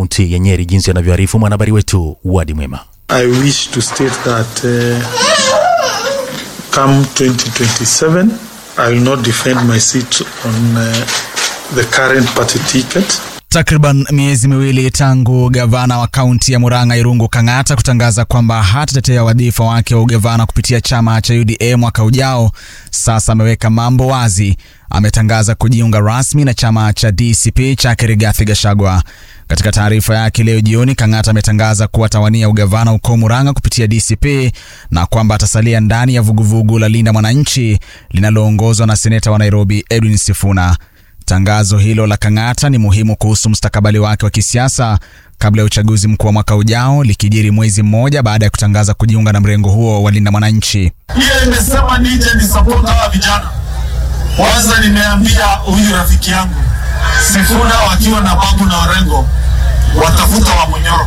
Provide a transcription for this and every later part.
kaunti ya Nyeri, jinsi anavyoarifu mwanahabari wetu Wadi Mwema. I wish to state that uh, come 2027, I will not defend my seat on uh, the current party ticket. Takriban miezi miwili tangu gavana wa kaunti ya Murang'a Irungu Kang'ata kutangaza kwamba hatatetea wadhifa wake wa ugavana kupitia chama cha UDA mwaka ujao, sasa ameweka mambo wazi. Ametangaza kujiunga rasmi na chama cha DCP chake Rigathi Gachagua. Katika taarifa yake leo jioni, Kang'ata ametangaza kuwa atawania ugavana huko Murang'a kupitia DCP na kwamba atasalia ndani ya vuguvugu la Linda Mwananchi linaloongozwa na seneta wa Nairobi Edwin Sifuna. Tangazo hilo la Kang'ata ni muhimu kuhusu mustakabali wake wa kisiasa kabla ya uchaguzi mkuu wa mwaka ujao, likijiri mwezi mmoja baada ya kutangaza kujiunga na mrengo huo wa Linda Mwananchi. Hiyo imesema nije ni support hawa vijana. Kwanza nimeambia huyu rafiki yangu Sifuna wakiwa na Babu na Orengo watafuta wa Munyoro.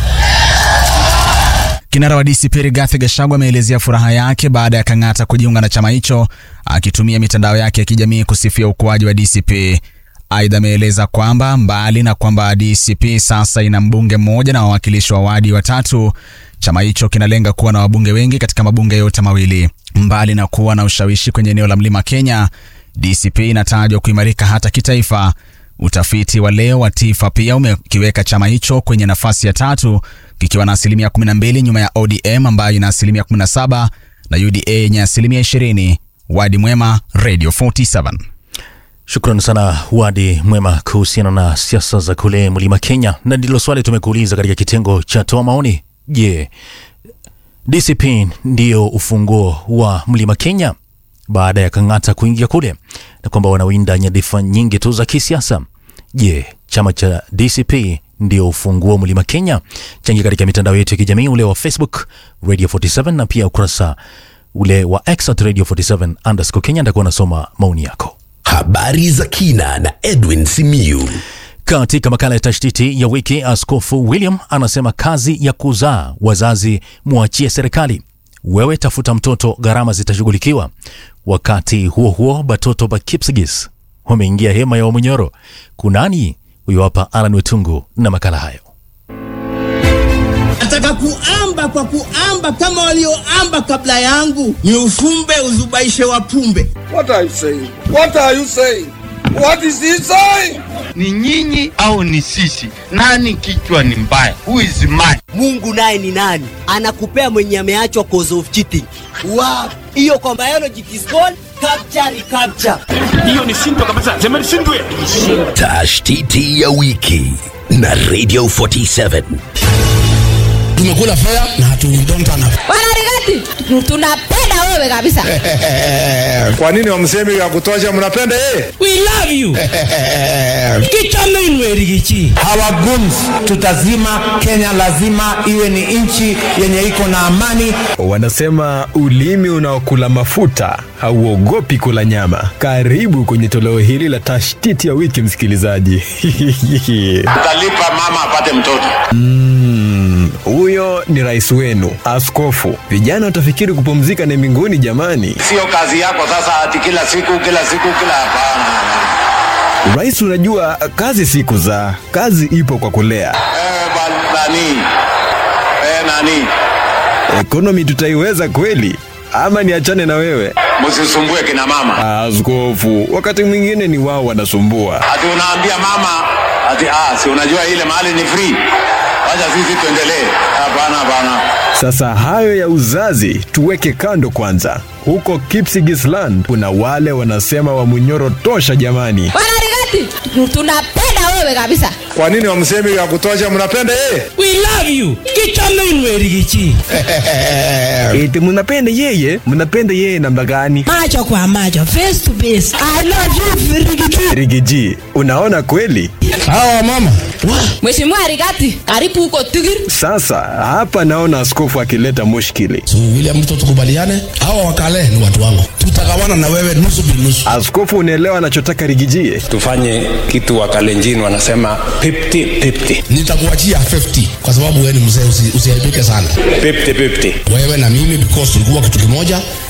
Kinara wa DCP Rigathi Gachagua ameelezea furaha yake baada ya Kang'ata kujiunga na chama hicho, akitumia mitandao yake ya kijamii kusifia ukuaji wa DCP. Aidha, ameeleza kwamba mbali na kwamba DCP sasa ina mbunge mmoja na wawakilishi wa wadi watatu, chama hicho kinalenga kuwa na wabunge wengi katika mabunge yote mawili. Mbali na kuwa na ushawishi kwenye eneo la Mlima Kenya, DCP inatajwa kuimarika hata kitaifa. Utafiti wa leo wa TIFA pia umekiweka chama hicho kwenye nafasi ya tatu kikiwa na asilimia 12 nyuma ya ODM ambayo ina asilimia 17 na UDA yenye asilimia 20. Wadi Mwema, Radio 47. Shukrani sana Wadi Mwema kuhusiana na siasa za kule Mlima Kenya, na ndilo swali tumekuuliza katika kitengo cha toa maoni. Je, DCP ndiyo ufunguo wa Mlima Kenya baada ya Kang'ata kuingia kule na kwamba wanawinda nyadhifa nyingi tu za kisiasa? Je, chama cha DCP ndio ufunguo wa Mlima Kenya? Changia katika mitandao yetu ya kijamii, ule wa Facebook Radio 47 na pia ukurasa ule wa X at Radio 47 underscore Kenya. Ndakuwa nasoma maoni yako. Habari za kina na Edwin Simiyu. Katika makala ya tashtiti ya wiki, Askofu William anasema kazi ya kuzaa wazazi mwachie serikali, wewe tafuta mtoto, gharama zitashughulikiwa. Wakati huo huo, batoto ba Kipsigis wameingia hema ya Wamunyoro. Kunani? Huyo hapa Alan Wetungu na makala hayo. Nataka kuamba kwa kuamba kama walioamba kabla yangu, ni ufumbe uzubaishe wapumbe. What are you saying? What are you saying? What is he saying? ni nyinyi au ni sisi? Nani kichwa ni mbaya? Who is mad? Mungu naye ni nani? Anakupea mwenye ameachwa cause of cheating. Wow. Hiyo kwa biology it is called capture recapture. Tashtiti ya wiki na Radio 47. tumekula fea na hatu don't turn up. Wanarigati, tunapenda wewe kabisa. Kwa nini wamsemi ya kutosha mnapenda yeye? We love you. Kichame inwerigichi. Our goons tutazima. Kenya lazima iwe ni nchi yenye iko na amani. Wanasema ulimi unaokula mafuta hauogopi kula nyama. Karibu kwenye toleo hili la tashtiti ya wiki, msikilizaji. Utalipa mama apate mtoto. Mm, huyo ni rais wenu askofu. Vijana watafikiri kupumzika ni mbinguni jamani. Sio kazi yako sasa, ati kila siku kila siku kila hapana. Rais, unajua kazi si kuzaa, kazi ipo kwa kulea. Eh, ba- nani? Eh, nani? Ekonomi tutaiweza kweli ama niachane na wewe? Msisumbue kina mama. Askofu, wakati mwingine ni wao wanasumbua. Ati unaambia mama ati ah, si unajua ile mahali ni free. Wacha sisi tuendelee. Hapana, hapana. Sasa hayo ya uzazi tuweke kando kwanza. Huko Kipsigisland kuna wale wanasema Wamunyoro tosha jamani. Wanarigati, tunapenda wewe kabisa. Kwa nini wamsemi ya kutosha mnapenda yeye? We love you. Kichame inwerigichi. Eti mnapenda yeye? Mnapenda yeye namna gani? Macho kwa macho, face to face. I love you, Rigiti. Rigiji, unaona kweli? Hawa mama. Mheshimiwa Rigati, karibu huko Tigiri. Sasa hapa naona askofu akileta mushkili. So William Ruto tukubaliane, hawa wakale ni watu wangu. Tutagawana na wewe nusu binusu. Askofu, unaelewa anachotaka Rigijie? tufanye kitu wakalenjini wanasema 50-50. Nitakuachia 50 kwa sababu wewe ni mzee, usi- usiaibike sana. 50-50. Wewe na mimi because tulikuwa kitu kimoja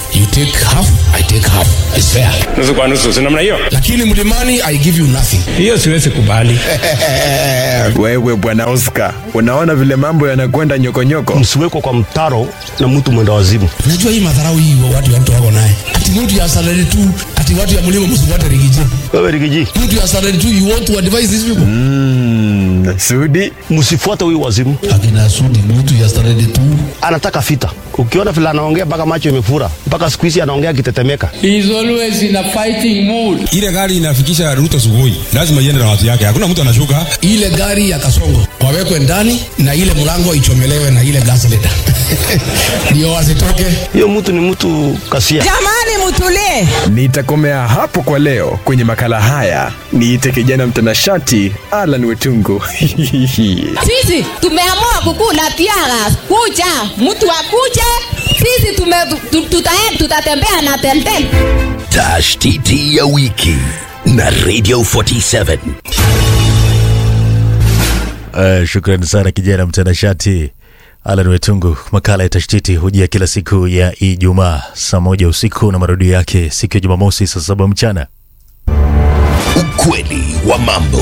you take half i take half It's fair nusu kwa nusu si namna hiyo lakini mlimani i give you nothing hiyo siwezi kubali wewe bwana oscar unaona vile mambo yanakwenda nyokonyoko msiwekwa kwa mtaro na mtu mwenda wazimu unajua hii madharau hii wa watu watu wako naye ati mtu ya salary tu ati watu ya mlima msifuate rigiji wewe rigiji mtu ya salary tu you want to advise these people mm, sudi msifuate huyu wazimu akina sudi mtu ya salary tu anataka fita ukiona vile anaongea mpaka macho imefura mpaka siku hizi anaongea akitetemeka He is always in a fighting mood. ile gari inafikisha ruto sugoi lazima iende na watu yake hakuna mtu anashuka ile gari ya kasongo wawekwe ndani na ile mlango ichomelewe na ile gas leader ndio wasitoke hiyo mtu ni mtu kasia Jamani, mtulie. nitakomea hapo kwa leo kwenye makala haya niite kijana mtanashati alan wetungu Sisi tumeamua kukula tiaras. Kuja, mtu akuje. Sisi tume, tu, tuta, tutatembea na teltel. tashtiti ya wiki na radio 47 Uh, shukrani sana kijana mtanashati Alan Wetungu. Makala ya tashtiti hujia kila siku ya Ijumaa saa moja usiku na marudio yake siku ya Jumamosi saa saba mchana. ukweli wa mambo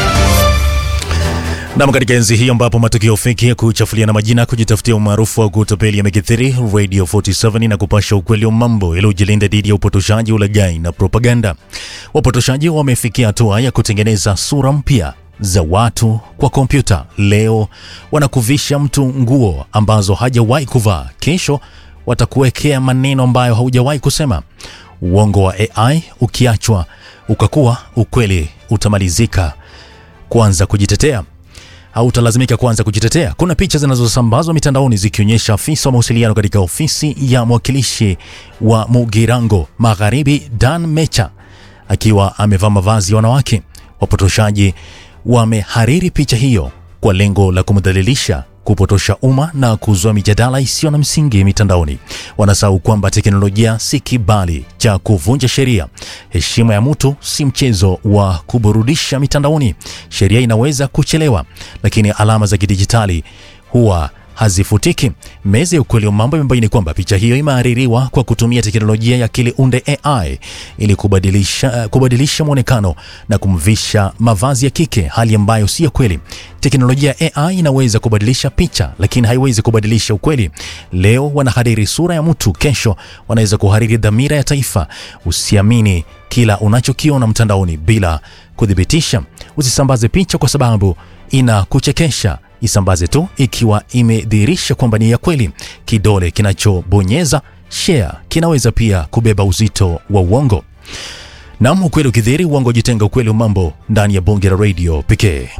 Nam, katika enzi hii ambapo matukio feki ya kuchafuliana majina, kujitafutia umaarufu wa kutapeli yamekithiri, Radio 47 na kupasha ukweli wa mambo yaliyojilinda dhidi ya upotoshaji, ulaghai na propaganda. Wapotoshaji wamefikia hatua ya kutengeneza sura mpya za watu kwa kompyuta. Leo wanakuvisha mtu nguo ambazo hajawahi kuvaa, kesho watakuwekea maneno ambayo haujawahi kusema. Uongo wa AI ukiachwa ukakuwa ukweli, utamalizika kuanza kujitetea au utalazimika kuanza kujitetea. Kuna picha zinazosambazwa mitandaoni zikionyesha afisa wa mawasiliano katika ofisi ya mwakilishi wa Mugirango Magharibi, Dan Mecha, akiwa amevaa mavazi ya wanawake. Wapotoshaji wamehariri picha hiyo kwa lengo la kumdhalilisha, kupotosha umma na kuzua mijadala isiyo na msingi mitandaoni. Wanasahau kwamba teknolojia si kibali cha kuvunja sheria. Heshima ya mtu si mchezo wa kuburudisha mitandaoni. Sheria inaweza kuchelewa, lakini alama za kidijitali huwa hazifutiki. Meza ya ukweli wa mambo imebaini kwamba picha hiyo imehaririwa kwa kutumia teknolojia ya akili unde AI ili kubadilisha, kubadilisha mwonekano na kumvisha mavazi ya kike, hali ambayo si ya kweli. Teknolojia ya AI inaweza kubadilisha picha, lakini haiwezi kubadilisha ukweli. Leo wanahariri sura ya mtu, kesho wanaweza kuhariri dhamira ya taifa. Usiamini kila unachokiona mtandaoni bila kuthibitisha. Usisambaze picha kwa sababu inakuchekesha isambaze tu ikiwa imedhihirisha kwamba ni ya kweli. Kidole kinachobonyeza share kinaweza pia kubeba uzito wa uongo. Nam, ukweli ukidhiri, uongo jitenga. Ukweli wa mambo ndani ya bonge la radio pekee.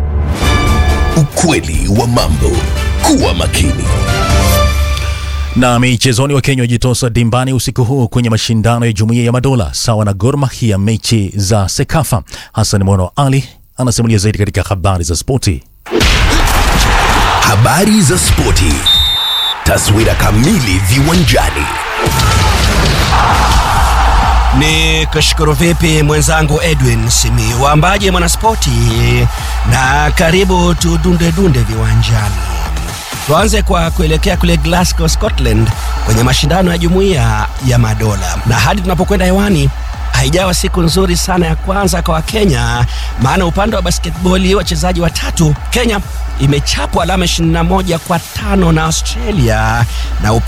ukweli wa mambo kuwa makini Na michezoni, wa Kenya wajitosa dimbani usiku huu kwenye mashindano ya Jumuiya ya Madola sawa na Gor Mahia, mechi za Sekafa. Hassan Mono Ali anasimulia zaidi katika habari za spoti. habari za spoti taswira kamili viwanjani ni kushukuru vipi mwenzangu edwin simi waambaje mwanaspoti na karibu tudundedunde viwanjani tuanze kwa kuelekea kule glasgow scotland kwenye mashindano ya jumuiya ya madola na hadi tunapokwenda hewani haijawa siku nzuri sana ya kwanza kwa wakenya maana upande wa basketboli wachezaji watatu kenya imechapwa alama 21 kwa tano na australia na